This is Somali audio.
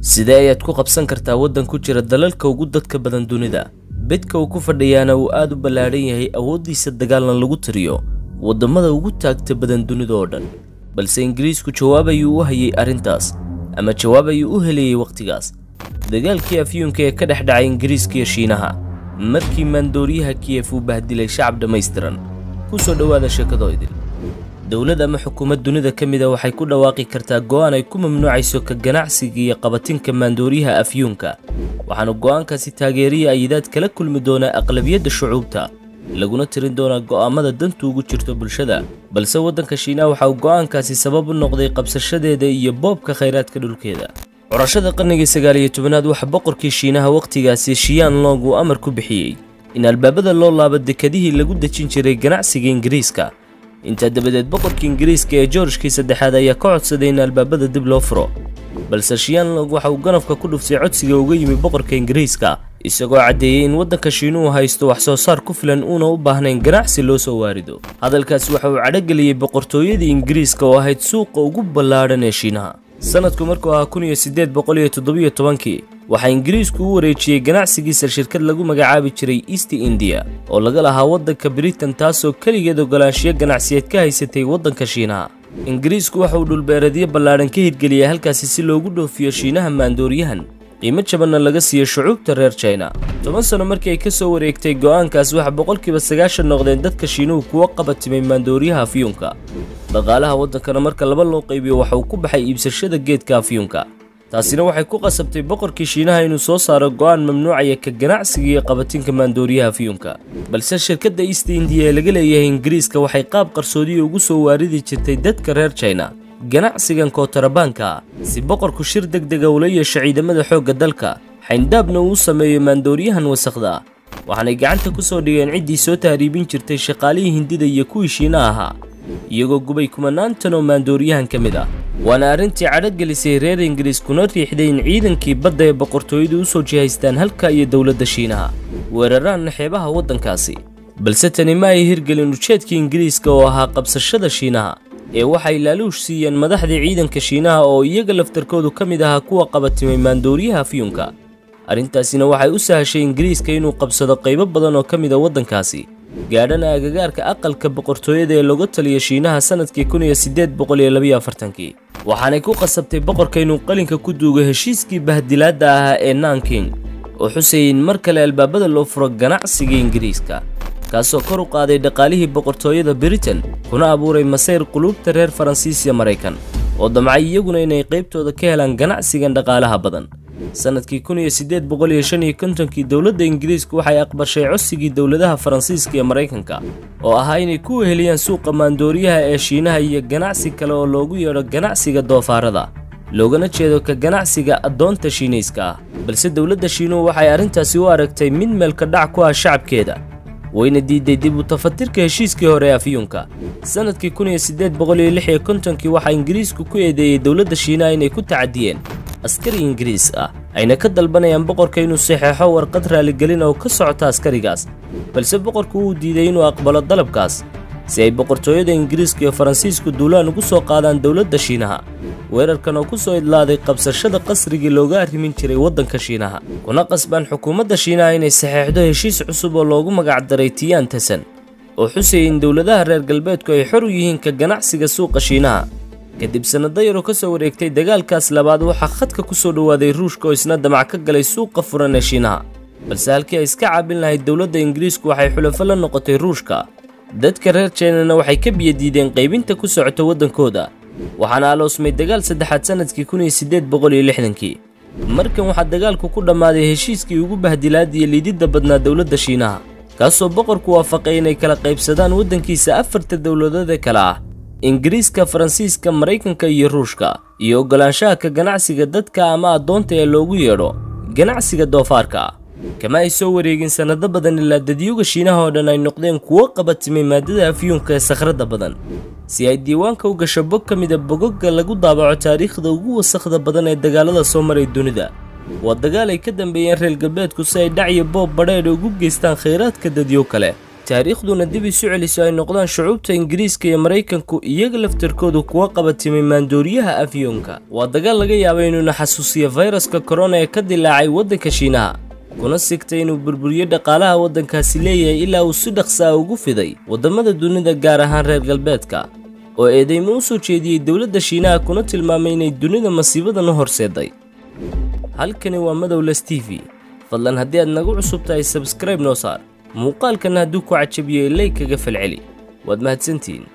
sidee ayaad ku qabsan kartaa waddan ku jira dalalka ugu dadka badan dunida bedka uu ku fadhiyaana uu aad u ballaadhan yahay awooddiisa dagaalna lagu tiriyo waddamada ugu taagta badan dunida oo dhan balse ingiriisku jawaab ayuu u hayay arrintaas ama jawaab ayuu u helayay wakhtigaas dagaalkii afyuunka ee ka dhex dhacay ingiriiska iyo shiinaha markii maandooriyaha kiyef uu bahdilay shacab dhammaystiran ku soo dhowaada sheekadoo idil dowlad ama xukuumad dunida ka mida waxay ku dhawaaqi kartaa go'aan ay ku mamnuucayso ka ganacsiga iyo qabatinka maandooriyaha afyuunka waxaana go'aankaasi taageeriya ayidaad kala kulmi doonaa aqlabiyadda shucuubta laguna tirin doonaa go'aamada dantu ugu jirto bulshada balse waddanka shiinaha waxa uu go'aankaasi sabab u noqday qabsashadeeda iyo boobka khayraadka dhulkeeda curashada qarnigii sagaal iyo tobanaad waxa boqorkii shiinaha wakhtigaasi shiyaan long uu amar ku bixiyey in albaabada loo laabo dekadihii lagu dejin jiray ganacsiga ingiriiska intaa dabadeed boqorkii ingiriiska ee georgekii saddexaad ayaa ka codsaday in albaabada dib loo furo balse shiyanlong waxa uu ganafka ku dhuftay codsiga uga yimi boqorka ingiriiska isagoo caddeeyey in waddanka shiinuhu haysto wax soo saar ku filan uuna u baahnayn ganacsi loo soo waarido hadalkaasi waxa uu cadhogeliyey boqortooyadii ingiriiska oo ahayd suuqa ugu ballaadhan ee shiinaha sanadku markuu ahaa kun iyo siddeed boqol iyo toddobiyo tobankii waxaa ingiriisku u wareejiyey ganacsigiisa shirkad lagu magacaabi jiray east indiya oo laga lahaa waddanka britain taasoo keligeed ogolaanshiyo ganacsiyeed ka haysatay waddanka shiinaha ingiriisku waxa uu dhulbeereedyo ballaadhan ka hirgeliyay halkaasi si loogu dhoofiyo shiinaha maandooriyahan qiimo jabanna laga siiyo shucuubta reer jina toban sano markii ay ka soo wareegtay go'aankaas waxa boqolkiiba sagaashan noqdeen dadka shiinuhu kuwa qabatimay maandooriyaha afyuunka dhaqaalaha waddankana marka laba loo qaybiyo waxa uu ku baxay iibsashada geedka afyuunka taasina waxay ku qasabtay boqorkii shiinaha inuu soo saaro go'aan mamnuucaya ka ganacsiga iyo qabatinka maandooriyaha afyuunka balse shirkadda east indiya ee laga leeyahay ingiriiska waxay qaab qarsoodiya ugu soo waaridi jirtay dadka reer jina ganacsigan kootarabaanka si boqorku shir deg dega ula yeesho ciidamada xoogga dalka xayndaabna uu sameeyo maandooriyahan wasakhda ah waxaanay gacanta ku soo dhigeen ciddii soo tahriibin jirtay shaqaalihii hindida iyo kuwii shiina ahaa iyagoo gubay kumanaantan oo maandooriyahan ka mid ah waana arrintii cadhogelisay reer ingiriis kuna riixday in ciidankii badda ee boqortooyadu u soo jihaystaan halka iyo dowladda shiinaha weeraraanna xeebaha waddankaasi balse tani ma ay hirgelin ujeedkii ingiriiska oo ahaa qabsashada shiinaha ee waxay laaluush siiyeen madaxdii ciidanka shiinaha oo iyaga laftarkoodu ka mid ahaa kuwa qabatimay maandooriyaha afyuunka arrintaasina waxay u sahashay ingiriiska inuu qabsado qaybo badan oo ka mid a waddankaasi gaadhana agagaarka aqalka boqortooyada ee looga taliya shiinaha sannadkii kun iyo siddeed boqol iyo labiyo afartankii waxaanay ku qasabtay boqorka inuu qalinka ku duugo heshiiskii bahdilaadda ahaa ee nanking oo xusayay in mar kale albaabada loo furo ganacsiga ingiriiska kaasoo kor u qaaday dhaqaalihii boqortooyada britain kuna abuuray masayr quluubta reer faransiis iyo maraykan oo damcay iyaguna inay qaybtooda ka helaan ganacsigan dhaqaalaha badan sannadkii kun iyo siddeed boqol iyo shan iyo kontonkii dowladda ingiriisku waxay aqbashay codsigii dowladaha faransiiska iyo maraykanka oo ahaa inay ku weheliyaan suuqa maandooriyaha ee shiinaha iyo ganacsi kale oo loogu yeedho ganacsiga doofaarada loogana jeedo ka ganacsiga addoonta shiinayska ah balse dowladda shiinuhu waxay arrintaasi u aragtay mid meelka dhac ku ah shacabkeeda wayna diiday dib u tafatirka heshiiskii hore ee afyuunka sannadkii kun iyo siddeed boqol iyo lix iyo kontonkii waxaa ingiriisku ku eedeeyey dowladda shiinaha inay ku tacadiyeen askari ingiriis ah ayna ka dalbanayaan boqorka inuu saxeexo warqad raaligelin oo ka socota askarigaas balse boqorku wuu diiday inuu aqbalo dalabkaas si ay boqortooyada ingiriiska iyo faransiisku duulaan ugu soo qaadaan dowladda shiinaha weerarkan oo ku soo idlaaday qabsashada qasrigii looga arrimin jiray waddanka shiinaha kuna qasbaan xukuumadda shiinaha inay saxeexdo heshiis cusub oo loogu magacdaray tiyaan tasan oo xusayay in dowladaha reer galbeedku ay xor u yihiin ka ganacsiga suuqa shiinaha kadib sannado yaroo ka soo wareegtay dagaalkaas labaad waxaa khadka ku soo dhowaaday ruushka oo isna damac ka galay suuqa furan ee shiinaha balse halkii ay iska caabin lahayd dowladda ingiriisku waxay xulafo la noqotay ruushka dadka reer jinana waxay ka biyadiideen qaybinta ku socota waddankooda waxaana aloosmay dagaal saddexaad sannadkii kun iyo siddeed boqol iyo lixdankii markan waxaa dagaalku ku dhammaaday heshiiskii ugu bahdilaad iyo liididda badnaa dowladda shiinaha kaasoo boqorku waafaqay inay kala qaybsadaan waddankiisa afarta dowladoodee kale ah ingiriiska faransiiska maraykanka iyo ruushka iyo oggolaanshaha ka ganacsiga dadka ama addoonta ee loogu yeedho ganacsiga doofaarka kama ay soo wareegin sannado badan ilaa dadyuga shiinaha oo dhan ay noqdeen kuwo qabatimay maadada afyuunka ee sakhradda badan si ay diiwaanka u gasho bog ka mida bogogga lagu daabaco taariikhda ugu wasakhda badan ee dagaalada soo maray dunida waa dagaal ay ka dambeeyeen reer galbeedku si ay dhac iyo boob badheedha ugu geystaan khayraadka dadyo kale taariikhduna dib isu celiso ay noqdaan shucuubta ingiriiska iyo maraykanku iyaga laftarkoodu kuwa qabatimay maandooriyaha afyoonka waa dagaal laga yaaba inuuna xasuusiyo fayraska korona ee ka dilaacay waddanka shiinaha kuna sigtay inuu burburiyo dhaqaalaha waddankaasi leeyahay ilaa uu si dhaqsaa ugu fiday waddamada dunida gaar ahaan reer galbeedka oo eedeymo u soo jeediyey dowladda shiinaha kuna tilmaamay inay dunida masiibadan u horseeday halkani waa madowles t v fadlan haddii aad nagu cusub tahay sabskrayb noo saar muuqaalkan hadduu ku cajabiyo ilay kaga falceli waad mahadsantihiin